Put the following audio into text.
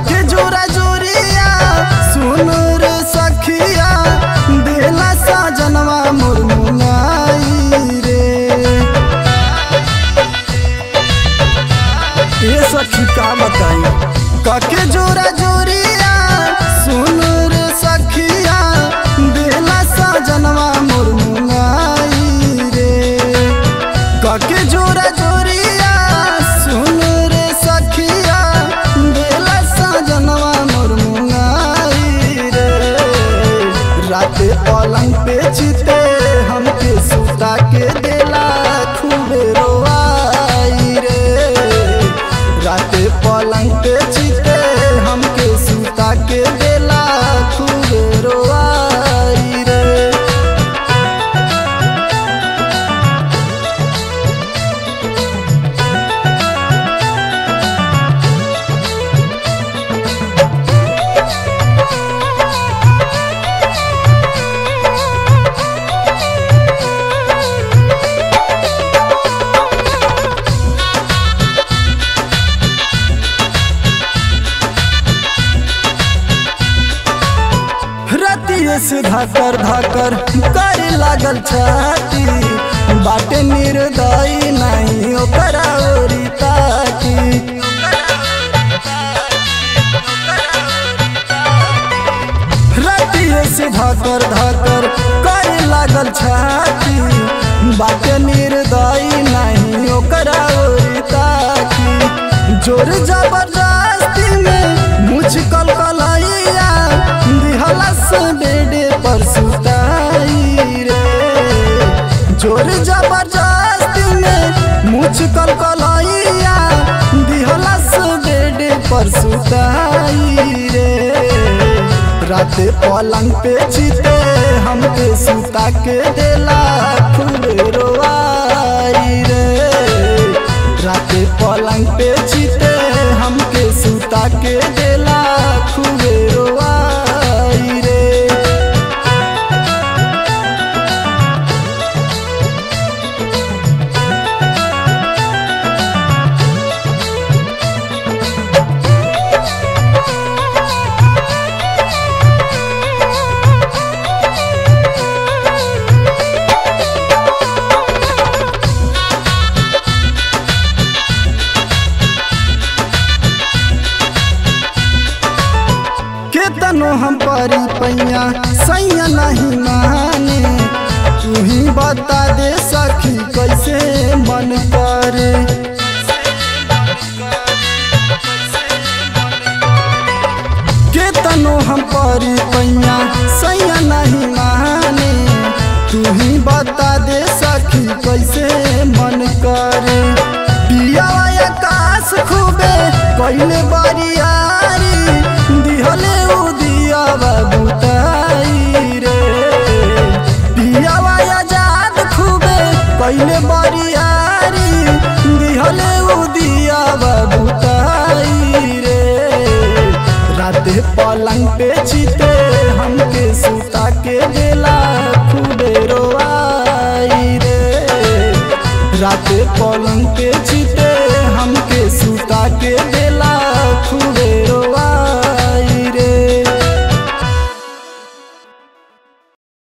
काके जोरा जोरिया सुन रे सखिया देला साजनवा मुरमुनाई रे ये सखी का बताई काके जोरा जोरिया सुन रे सखिया देला साजनवा मुरमुनाई रे काके जोरा जोरिया सुन रे सखिया देला साजनवा मुरमुनाई रे रात पलंग पे चिते हमके सुता के देला खूबे रोआई रे रात पलंग पे चिते हमके सुता के देला खूबे रोआई रे रतिये से धाकर धाकर करे लागल छाती बाटे निर्दयी नहीं ओकरा ओरी ताकी रतिये से धाकर धाकर करे लागल छाती बाटे निर्दयी नहीं ओकरा ओरी ताकी जोर जबरदस्ती में मुझकल कलैया दिहलस बेडे पर सुताई रे जोर जबरदस्ती में मुझकल कलैया दिहलस बेडे पर सुताई रे रात पलंग पे चिते हमके सुता के देला खूबे रोआई रे रात पलंग पे चिते हमके सुता के देला खूबे रोआई रे केतनो हम परी पैया सैया नहीं माने तू ही बता दे सखी कैसे मन करे केतनो हम परी पैया सैया नहीं माने तू ही बता दे सखी कैसे मन करे पिया आकाश खूबे कैले बारियारी दिहले उ दिया बुताई रे पिया आजाद खूबे कैले बारियारी दिहले उ दिया बुताई रे रात पलंग पे चिते हमके सुता के देला खूबे रोआई रे रात पलंग पे चिते हमके सुता के देला